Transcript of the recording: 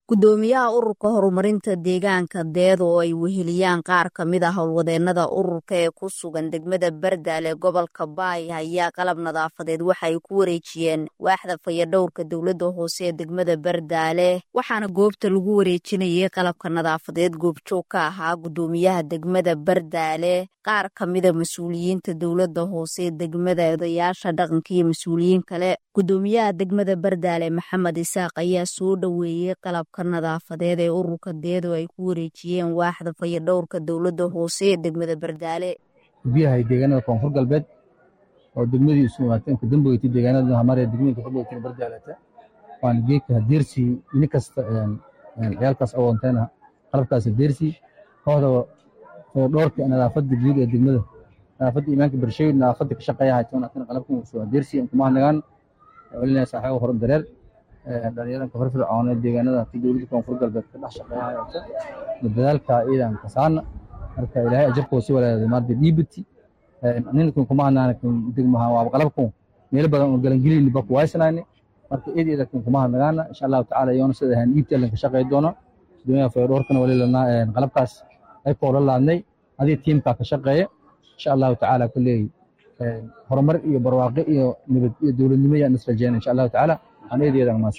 gudoomiyaha ururka horumarinta deegaanka deedo oo ay weheliyaan qaar ka mid a howlwadeennada ururka ee ku sugan degmada bardaale gobolka baay ayaa qalab nadaafadeed waxa ay ku wareejiyeen waaxda fayadhowrka dowladda hoose ee degmada bardaale waxaana goobta lagu wareejinayay qalabka nadaafadeed goobjoog ka ahaa gudoomiyaha degmada bardaale qaar ka mida mas-uuliyiinta dowladda hoose ee degmada odayaasha dhaqanka iyo mas-uuliyiin kale gudoomiyaha degmada bardaale maxamed isaaq ayaa soo dhoweeyey qalabka nadaafadeed ee ururka deedo ay ku wareejiyeen waaxda fayadhowrka dowladda hoose ee degmada bardaale biyahay deegaanada koonfur galbeed oo degmadii isu imaateen ku damboytay deegaanada hamare degmooyinka ku damboytay bardaalata waana geedka hadeersii ini kasta ciyaalkaas awoonteena qalabkaas hadeersii kooxda fayadhowrka nadaafada guud ee degmada nadaafada imaanka barshawi nadaafada ka shaqeeya haytoon akan qalabkan soo hadeersii kumahadnagaan celinaya saaxiibo hore dareer dhalinyaranka firfircoon ee deegaanada ti dowladda koonfur galbeed ka dhex shaqeeya hayata dadaalka ciidan kasaana marka ilaahay ajarkoo si walaada maarta dhiibati ninkan kuma hadnaana degmaha waa qalabkan meelo badan oo galangelin baku waysanaani marka id ida kan kuma hadnagaana insha allahu tacaala yoona sida ahaan dhiibta lan ka shaqeey doono gudoomiyaha fayadhoorkana wali lanaa qalabkaas ay koola laadnay adii tiimkaa ka shaqeeya insha allahu tacaala kuleey horumar iyo barwaaqe iyo nabad iyo dowladnimo yaan is rajeyna insha allahu tacaala waxaan eedeeda